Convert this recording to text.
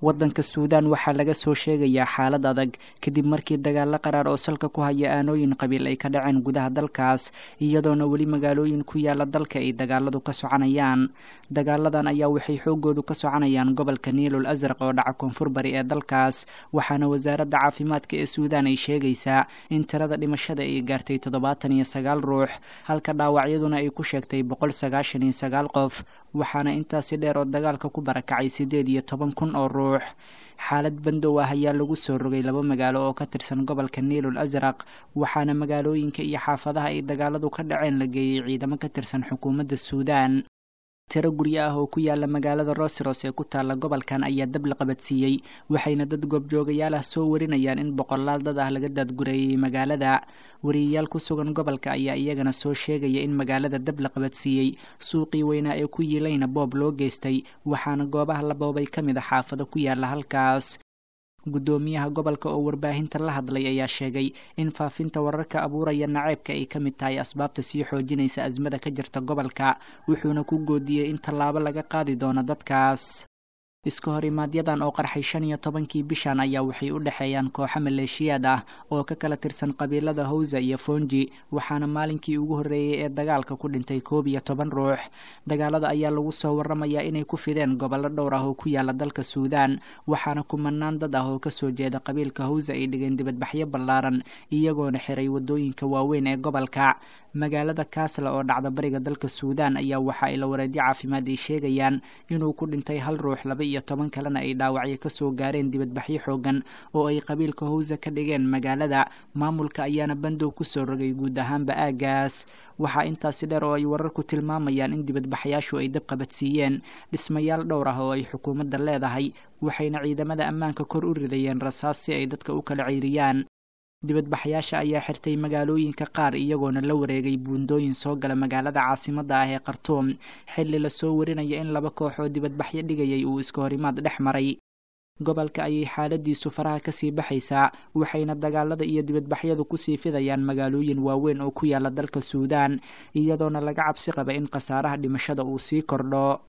waddanka suudaan waxaa laga soo sheegayaa xaalad adag kadib markii dagaalo qaraar oo salka ku haya aanooyin qabiil ay ka dhaceen gudaha dalkaas iyadoona weli magaalooyin ku yaala dalka ay dagaaladu ka soconayaan dagaaladan ayaa waxay xoogoodu ka soconayaan gobolka niilul asraq oo dhaca koonfur bari ee dalkaas waxaana wasaaradda caafimaadka ee suudaan ay sheegaysaa in tirada dhimashada ay gaartay toddobaatan iyo sagaal ruux halka dhaawacyaduna ay ku sheegtay boqol sagaashan iyo sagaal qof waxaana intaasi dheer oo dagaalka ku barakacay siddeed iyo toban kun oo ruux xaalad bandow ah ayaa lagu soo rogay laba magaalo oo ka tirsan gobolka niilul asraq waxaana magaalooyinka iyo xaafadaha ay dagaaladu ka dhaceen la geeyey ciidamo ka tirsan xukuumadda suudaan tiro guryo ah oo ku yaala magaalada roseros ee ku taalla gobolkan ayaa dab la qabadsiiyey waxayna dad goobjoogayaal ah soo warinayaan in boqolaal dad ah laga daadgureeyey magaalada wariyayaal ku sugan gobolka ayaa iyagana soo sheegaya in magaalada dab la qabadsiiyey suuqii weynaa ee ku yiilayna boob loo geystay waxaana goobaha la boobay ka mid a xaafado ku yaala halkaas guddoomiyaha gobolka oo warbaahinta la hadlay ayaa sheegay in faafinta wararka abuuraya naceebka ay ka mid tahay asbaabta sii xoojinaysa asmada ka jirta gobolka wuxuuna ku goodiyey in tallaabo laga qaadi doono dadkaas iska horimaaadyadan oo qarxay shan iyo tobankii bishan ayaa waxay u dhexeeyaan kooxo maleeshiyaad ah oo ka kala tirsan qabiilada hawsa iyo fonji waxaana maalinkii ugu horreeyey ee dagaalka ku dhintay koob iyo toban ruux dagaalada ayaa lagu soo waramayaa inay ku fideen gobollo dhowr ah oo ku yaala dalka suudaan waxaana kumanaan dad ah oo kasoo jeeda qabiilka hawsa ay dhigeen dibadbaxyo ballaaran iyagoona xiray wadooyinka waaweyn ee gobolka magaalada kaasla oo dhacda bariga dalka suudaan ayaa waxa ay la wareedyo caafimaad ay sheegayaan inuu ku dhintay hal ruux laba iyo toban kalena ay dhaawacyo kasoo gaareen dibadbaxyo xoogan oo ay qabiilka hawsa ka dhigeen magaalada maamulka ayaana bandow kusoo rogay guud ahaanba aagaas waxaa intaasi dheer oo ay wararku tilmaamayaan in dibadbaxyaashu ay dab qabadsiiyeen dhismayaal dhowr ah oo ay xukuumadda leedahay waxayna ciidamada ammaanka kor u ridayeen rasaas si ay dadka u kala ceyriyaan dibadbaxyaasha ayaa xirtay magaalooyinka qaar iyagoona la wareegay buundooyin soo gala magaalada caasimadda ah ee khartuum xilli lasoo warinaya in laba koox oo dibadbaxyo dhigayay uu iska horimaad dhex maray gobolka ayay xaaladiisu faraha kasii baxaysaa waxayna dagaalada iyo dibadbaxyadu kusii fidayaan magaalooyin waaweyn oo ku yaala dalka suudaan iyadoona laga cabsi qaba in khasaaraha dhimashada uu sii kordho